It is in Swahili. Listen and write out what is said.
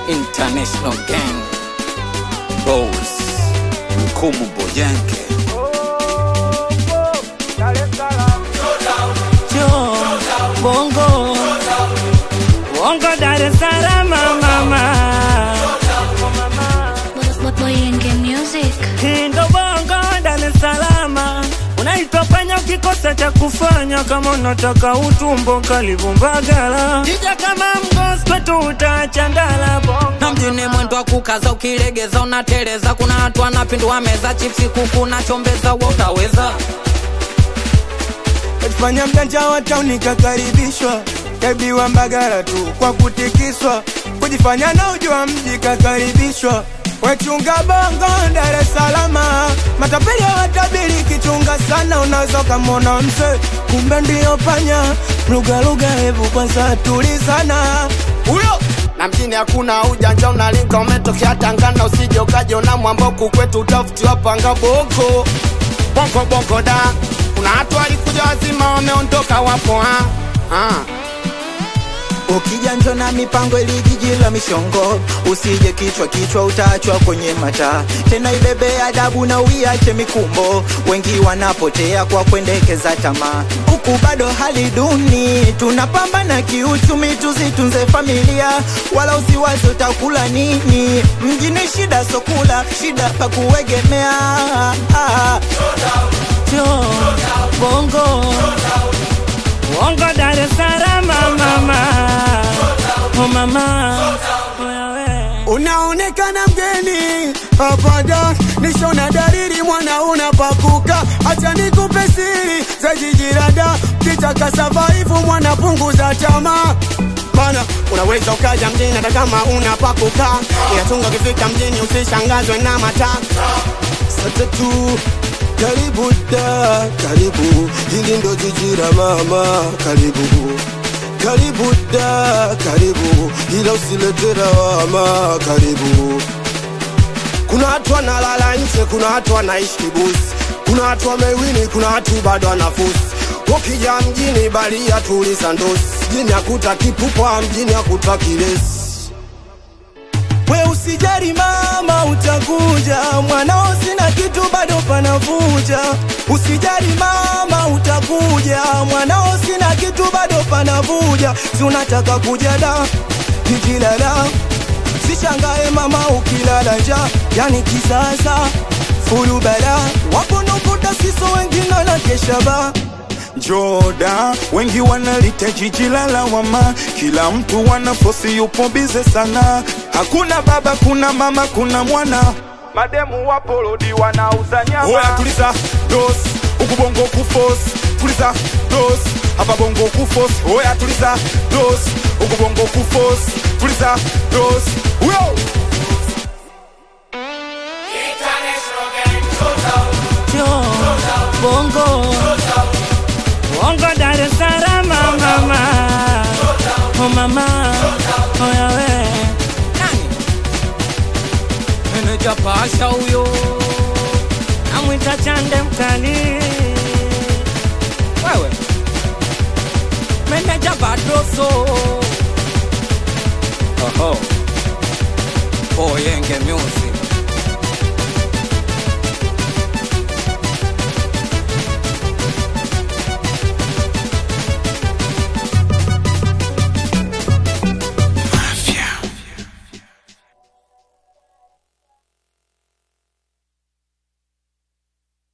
International Gang Boss Mkumu Boyanke Yo, bongo bongo Dar es Salaam mama Boyenge Music. Hii ndo bongo Dar es Salaam unaitwa panya ukikosa cha kufanya kama unataka utumbo karibu Mbagala jija kama mgosi kwetu utaacha ndala bongo na mjini mwendo wa kukaza ukilegeza unateleza kuna watu wanapindua meza chipsi kuku na chombeza wa utaweza Fanya mjanja wa tauni kakaribishwa, kaibiwa Mbagala tu kwa kutikiswa, kujifanya na ujua mji kakaribishwa. Wechunga bongo Dar es Salaam, matapeli hawatabiri kichunga sana, unaweza ukamwona mse kumbe ndio panya. Lugha lugha, hebu kwanza tulizana huyo na mjini hakuna ujanja, unalinga umetokea Tangana, usije ukajiona mwamboku kwetu utafutiwa panga boko bongo bongo da. Kuna watu walikuja wazima wameondoka, wapo ha ha Ukija njo na mipango ili jiji la mishongo, usije kichwa kichwa, utaachwa kwenye mataa. Tena ibebe adabu na uiache mikumbo, wengi wanapotea kwa kuendekeza tamaa. Huku bado hali duni, tunapambana kiuchumi, tuzitunze familia, wala usiwazi utakula nini. Mjini shida sokula, shida pa kuegemea. Ah, Yo, bongo bongo Dar es Salaam mama oh mama Oya we. Unaonekana mgeni hapada, nishona dalili mwana unapakuka. Acha nikupe siri za jiji la Dar, kitaka survive mwana punguza tamaa. Bana, unaweza ukaja mjini hata kama unapakuka, ila chunga ukifika mjini usishangazwe na mataa Sasa tu karibu da, karibu hili ndo jiji la mama, karibu karibu da, karibu ila usilete lawama, karibu Kuna watu wanalala nje, kuna watu wanaishi kibusi, kuna watu wamewini, kuna watu bado wanafusi. Ukija mjini balia tuliza ndosi, mjini hakuta kipupwa, mjini hakuta kilesi. We usijari mama, utakuja mwanao, sina kitu bado panavuja. Usijari mama, utakuja mwanao, sina kitu bado panavuja. Si unataka kuja da jiji la da, sishangae mama ukilala njaa, yani kisasa fulu bala wapo nukuta siso wengine na kesha ba Joda, wengi wanalita jiji la lawama, kila mtu wanafosi yupo bize sana. Hakuna baba, kuna mama, kuna mwana, mademu wapo lodi wanauza nyama. Oya tuliza dos, huku bongo kufos, tuliza dos, hapa bongo kufos. Oya tuliza dos, huku bongo kufos, tuliza dos. Uyo! Yo, bongo bongo Dar es Salaam mama oh mama oya we nani meneja pasha huyo namwita chande mkali wewe meneja badroso oho Boyenge Music